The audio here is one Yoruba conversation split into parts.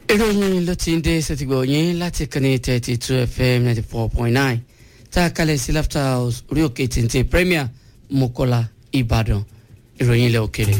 ìròyìn ló ti ń dé sẹ́tìgbọ̀ yín láti kànnì thirty two fm ninety four point nine tá a kalẹ̀ sí laughter house orí òkè téńté premier mọ́kọ́lá ìbàdàn ìròyìn ilẹ̀ òkèrè.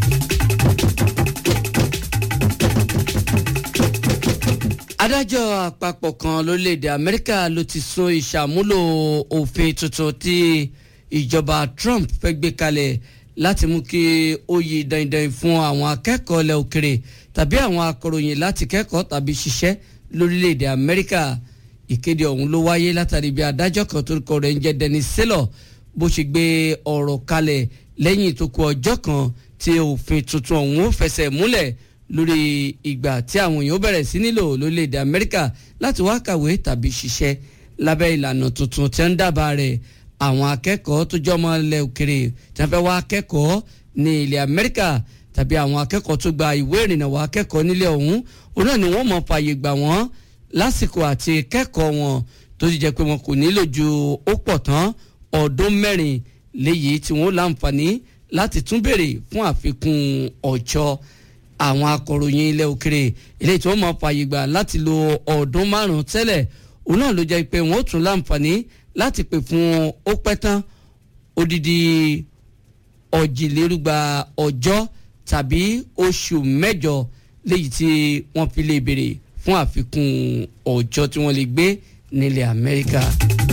adájọ́ àpapọ̀ kan lórílẹ̀‐èdè amẹ́ríkà ló ti sún ìṣàmúlò òfin tuntun tí ìjọba trump fẹ́ gbé kalẹ̀ láti mú kí ó yí dandan fún àwọn akẹ́kọ̀ọ́ ilẹ̀ òkèrè tàbí àwọn akọ̀ròyìn láti kẹ́kọ̀ọ́ tàbí ṣiṣẹ́ lórílẹ̀‐èdè amẹ́ríkà ìkéde ọ̀hún ló wáyé látàrí bí adájọ́ kan tó kọ rẹ̀ ń jẹ́ Dennis Saylor bó ṣe gbé ọ̀rọ̀ kalẹ̀ lẹ́yìn tó kù ọjọ́ kan tí òfin tuntun ọ̀hún fẹsẹ̀ múlẹ̀ lórí ìgbà tí àwọn èèyàn bẹ̀rẹ̀ sí nílò lórílẹ̀‐èdè amẹ́ríkà láti wá kàwé tàbí ṣiṣẹ́ lábẹ́ ìlànà tuntun tí ń dábàá rẹ̀ àwọn akẹ́kọ̀ọ́ tó jọmọ ilẹ̀ òkèrè tí wọ́n fẹ́ wá akẹ́kọ̀ọ́ ní ilẹ̀ amẹ́ríkà tàbí àwọn akẹ́kọ̀ọ́ tó gba ìwé ìrìnnà wá akẹ́kọ̀ọ́ nílẹ̀ ọ̀hún òun náà ni wọ́n mọ̀ fààyè gbà wọ́n lásìkò àti kẹ́kọ̀ọ́ wọn tó ti jẹ́ pé wọn kò nílò ju ó pọ̀ tán ọdún mẹ́rin léyìí tí wọ́n láǹfààní láti tún béèrè fún àfikún ọjọ́ àwọn akọ̀ròyìn ilẹ̀ òkèrè eléyìí tí wọ́n mọ̀ fààyè gbà láti lo ọdún márùn-ún tẹ́lẹ̀ òun náà ló jẹ́ pé wọ́n ó tún láǹfààní láti pè fún ó pẹ́ tán odidi ọ̀jìlérúgba ọjọ́ tàbí oṣù mẹ́jọ léyìí tí wọ́n fi lè béèrè fún àfikún ọjọ́ tí wọ́n lè gbé nílẹ̀ Amẹ́ríkà.